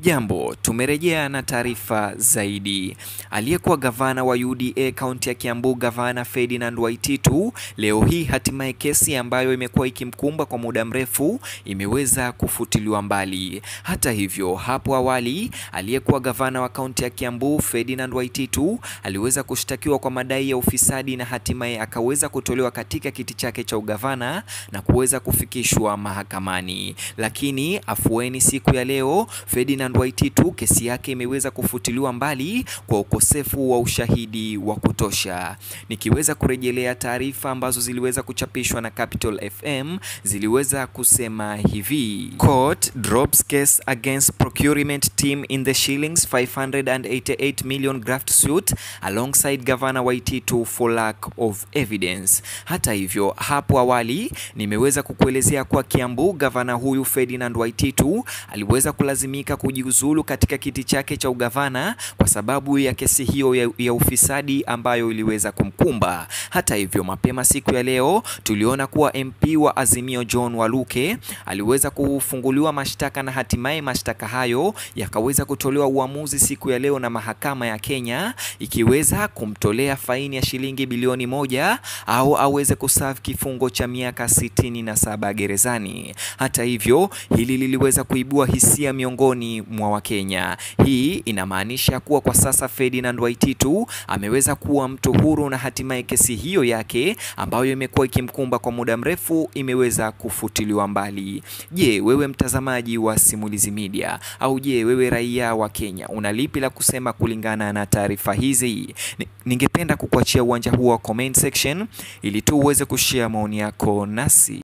Hujambo, tumerejea na taarifa zaidi. Aliyekuwa gavana wa UDA kaunti ya Kiambu, gavana Ferdinand Waititu, leo hii hatimaye kesi ambayo imekuwa ikimkumba kwa muda mrefu imeweza kufutiliwa mbali. Hata hivyo, hapo awali aliyekuwa gavana wa kaunti ya Kiambu Ferdinand Waititu aliweza kushtakiwa kwa madai ya ufisadi na hatimaye akaweza kutolewa katika kiti chake cha ugavana na kuweza kufikishwa mahakamani. Lakini afueni siku ya leo Ferdinand Waititu kesi yake imeweza kufutiliwa mbali kwa ukosefu wa ushahidi wa kutosha. Nikiweza kurejelea taarifa ambazo ziliweza kuchapishwa na Capital FM ziliweza kusema hivi: Court drops case against procurement team in the shillings 588 million graft suit alongside Governor Waititu for lack of evidence. Hata hivyo, hapo awali nimeweza kukuelezea kwa Kiambu gavana huyu Ferdinand Waititu aliweza kulazimika kujiuzulu katika kiti chake cha ugavana kwa sababu ya kesi hiyo ya, ya ufisadi ambayo iliweza kumkumba. Hata hivyo, mapema siku ya leo tuliona kuwa MP wa Azimio John Waluke aliweza kufunguliwa mashtaka na hatimaye mashtaka hayo yakaweza kutolewa uamuzi siku ya leo na mahakama ya Kenya ikiweza kumtolea faini ya shilingi bilioni moja au aweze kuserve kifungo cha miaka sitini na saba gerezani. Hata hivyo, hili liliweza kuibua hisia miongoni mwa Wakenya. Hii inamaanisha kuwa kwa sasa Ferdinand Waititu ameweza kuwa mtu huru na hatimaye kesi hiyo yake ambayo imekuwa ikimkumba kwa muda mrefu imeweza kufutiliwa mbali. Je, wewe mtazamaji wa Simulizi Media au je, wewe raia wa Kenya una lipi la kusema kulingana na taarifa hizi? Ningependa kukuachia uwanja huo wa comment section ili tu uweze kushare maoni yako nasi.